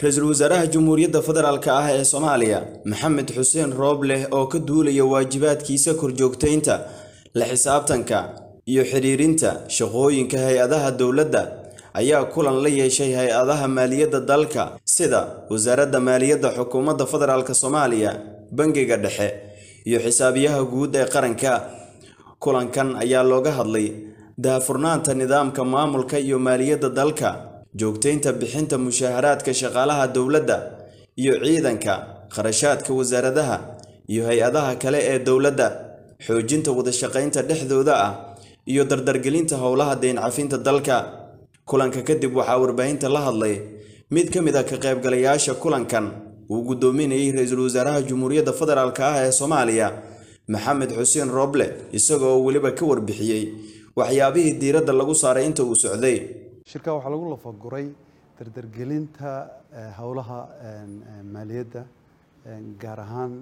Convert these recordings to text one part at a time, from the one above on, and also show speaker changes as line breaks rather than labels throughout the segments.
ra-iisul wasaaraha jamhuuriyadda federaalk ah ee soomaaliya maxamed xuseen roobleh oo ka duulaya waajibaadkiisa korjoogtaynta la xisaabtanka iyo xidhiirinta shaqooyinka hay-adaha dowladda ayaa kulan la yeeshay hay-adaha maaliyadda dalka sida wasaaradda maaliyadda xukuumadda federaalk soomaaliya bangiga dhexe iyo xisaabiyaha guud ee qaranka kulankan ayaa looga hadlay daahfurnaanta nidaamka maamulka iyo maaliyadda dalka joogtaynta bixinta mushaaharaadka shaqaalaha dowladda iyo ciidanka kharashaadka wasaaradaha iyo hay-adaha kale ee dowladda xoojinta wadashaqaynta dhexdooda ah iyo dardargelinta howlaha deyn cafinta dalka kulanka kadib waxaa warbaahinta la hadlay mid ka mid ah ka qaybgalayaasha kulankan uu guddoominayay ra-iisul wasaaraha jamhuuriyadda federaalk ah ee soomaaliya maxamed xuseen rooble isagoo weliba ka warbixiyey waxyaabihii diiradda lagu saaray inta uu socday
shirka waxaa lagu lafaguray dardargelinta howlaha maaliyadda gaar ahaan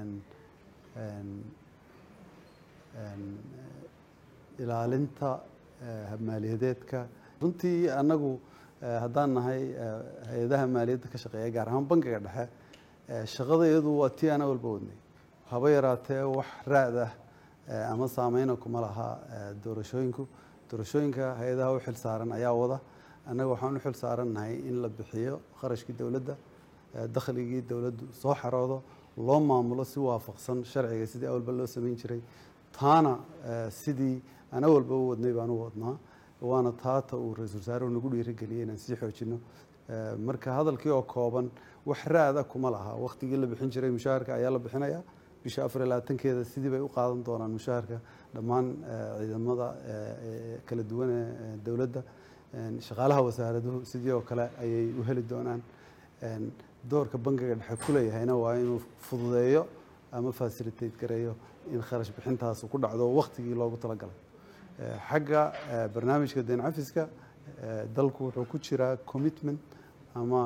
ilaalinta maaliyadeedka runtii annagu haddaan nahay hay-adaha maaliyadda ka shaqeeya gaar ahaan bankiga dhexe shaqada iyadu waa tii ana walba wadnay haba yaraatee wax raad ah ama saameyna kuma laha doorashooyinku doorashooyinka hay-adaha u xil saaran ayaa wada annaga waxaan u xil saarannahay in la bixiyo kharashkii dowladda dakhligii dowladdu soo xaroodo loo maamulo si waafaqsan sharciga sidii awalba loo samayn jiray taana sidii ana walba u wadnay baan u wadnaa waana taata uu ra-iisul wasaaruhu nagu dhiirigeliyey inaan sii xoojino marka hadalkii oo kooban wax raada kuma laha wakhtigii la bixin jiray mushaharka ayaa la bixinaya bisha afar iyo labaatankeeda sidii bay u qaadan doonaan mushaharka dhammaan ciidamada kala duwan ee dowladda shaqaalaha wasaaraduhu sidii oo kale ayay u heli doonaan doorka bankiga dhexe ku leeyahayna waa inuu fududeeyo ama facilitate gareeyo in kharash bixintaasu ku dhacdo wakhtigii loogu talagalay xagga barnaamijka deyn cafiska dalku wuxuu ku jiraa commitment ama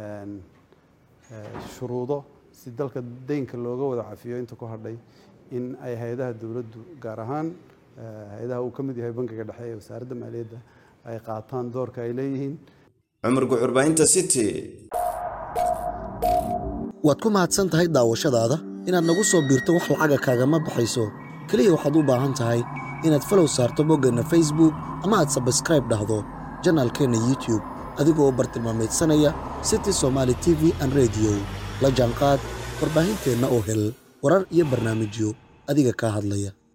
shuruudo si dalka deynka looga wada cafiyo inta ku hadhay in ay hay-adaha dowladdu gaar ahaan hay-adaha uu ka mid yahay bankiga dhexe ee wasaaradda maaliyadda ay qaataan doorka ay leeyihiin
cumar guxurbaahinta city
waad ku mahadsan tahay daawashadaada inaad nagu soo biirto wax lacaga kaagama baxayso keliya waxaad u baahan tahay inaad falow saarto boggeenna facebook ama aad sabskraib dhahdo janaalkeenna youtube adigoo bartilmaamaydsanaya city somaali t v an rediyo la jaanqaad warbaahinteenna oo hel warar iyo barnaamijyo adiga kaa hadlaya